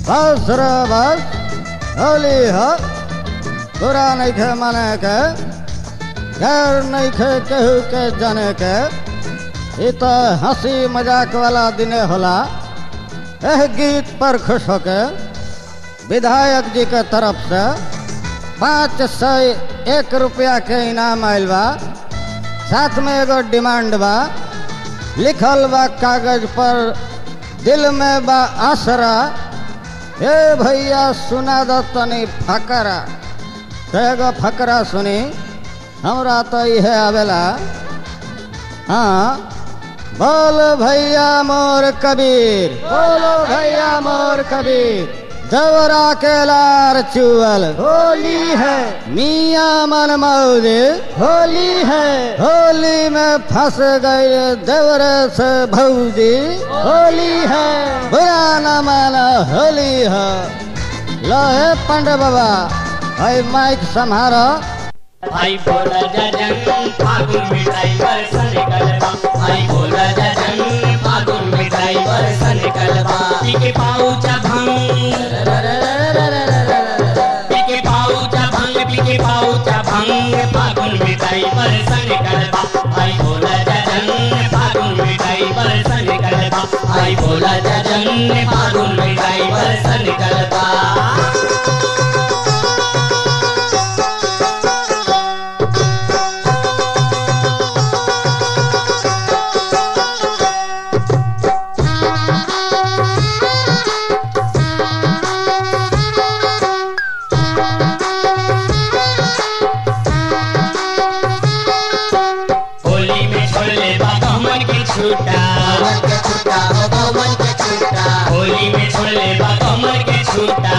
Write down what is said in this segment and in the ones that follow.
बस रे बस होली ह तोरा नहीं खे माने के गैर नहीं खे केहू के जाने के ई तो हंसी मजाक वाला दिने होला एह गीत पर खुश होके विधायक जी के तरफ से पाँच सौ एक रुपया के इनाम आयल बा साथ में एगो डिमांड बा लिखल बा कागज पर दिल में बा आसरा हे भैया सुना दो तनी फकरा तो एगो फकरा सुनी हमरा तो इहे आवेला हाँ बोल भैया मोर कबीर बोलो भैया मोर कबीर देवरा के लार चुअल होली है मियाँ मन मौज होली है होली में फंस गए देवरे से भौजी होली है बुरा न माना होली है लोहे पंडे बाबा भाई माइक संभारो आई बोला जजन फागुन मिठाई बरसन कलबा आई बोला जजन फागुन मिठाई बरसन कलबा पीके पाऊचा भंग पीके पाऊचा भंग पीके पाऊचा भंग फागुन मिठाई बरसन कलबा आई बोला जजन फागुन मिठाई बरसन कलबा आई बोला जजन फागुन मिठाई बरसन कलबा होली में छोड़ले बाबा मन के छूटा होली में छोड़ले बाबा मन के छूटा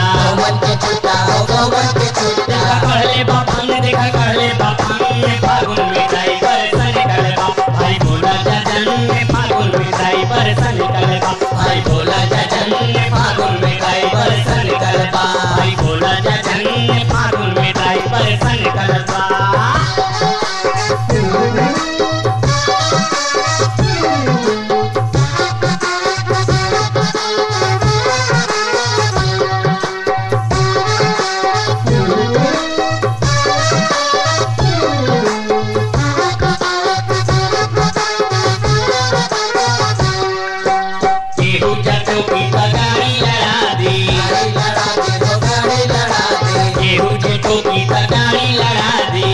देखा कहले बापन देखा कहले बापन में फागुन में जाई बरसन कलबा भाई बोला जजन में फागुन में जाई बरसन कलबा भाई बोला जजन में फागुन में जाई बरसन कलबा भाई बोला जजन में फागुन में जाई बरसन कलबा केहू जटो की तगारी लड़ा दी केहू जटो की तगारी लड़ा दी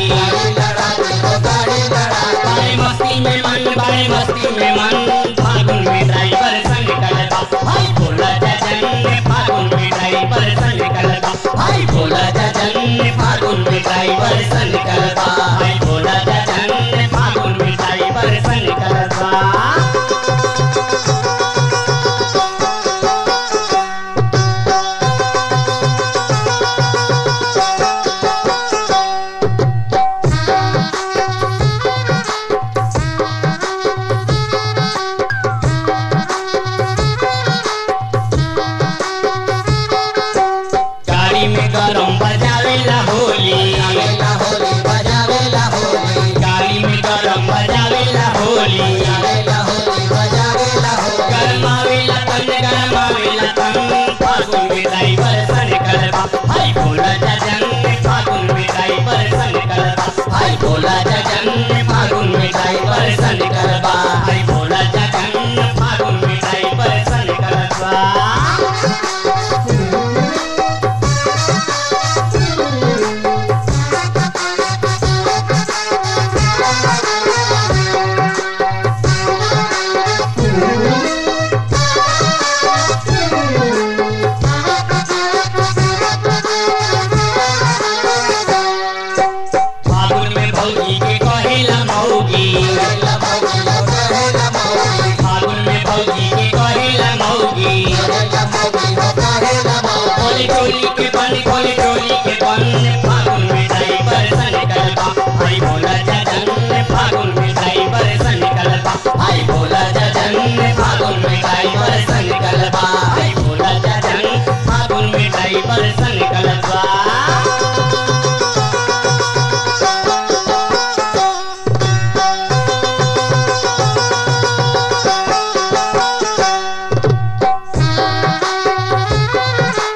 बारे मस्ती में मन बारे मस्ती में मन फागुन में ड्राइवर संग कलबा भाई बोला जजन ने फागुन में ड्राइवर संग कलबा भाई बोला जजन ने फागुन में ड्राइवर संग कलबा भाई बोला जजन ने फागुन में ड्राइवर संग कलबा गाड़ी में गरम बजावेला होली गाड़ी में गरम बजावेला होली गरमावेला तन गरमावेला तन फागुन में ड्राइवर सन कलबा भाई बोला जजन ने फागुन में ड्राइवर सन कलबा भाई बोला जजन ने फागुन में ड्राइवर सन कलबा भाई बोला जजन ने फागुन में ड्राइवर सन कलबा फागुन में भौजी के कहेला मौगी फागुन में भौजी के कहेला मौगी खोली टोली के बन खोली टोली के बन फागुन में ड्राइवर सन कलबा भाई बोला जजन फागुन में ड्राइवर सन कलबा भाई बोला जजन फागुन में ड्राइवर सन कलबा भाई बोला जजन फागुन में ड्राइवर सन कलबा Thank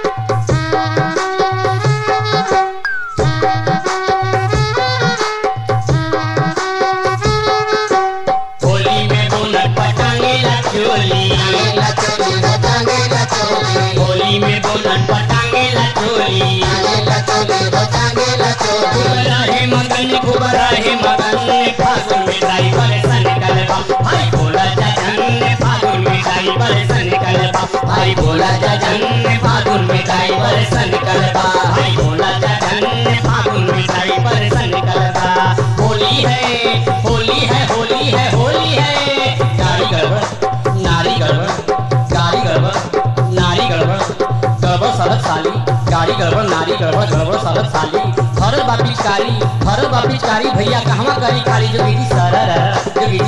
खूब रहे मगन खूब रहे मगन फागुन में ड्राइवर सन कलबा भाई बोला जजन फागुन में ड्राइवर सन कलबा भाई बोला जजन फागुन में ड्राइवर सन कलबा भाई बोला जजन फागुन में ड्राइवर सन कलबा होली है होली है होली है होली है गाड़ी गड़बड़ नारी गड़बड़ गाड़ी गड़बड़ नारी गड़बड़ गड़बड़ सड़क साली गाड़ी गड़बड़ नारी गड़बड़ गड़बड़ सड़क साली भरल बा पिचकारी भरल बा पिचकारी भैया कहवा करी खाली जो गिरी सरर जो गिरी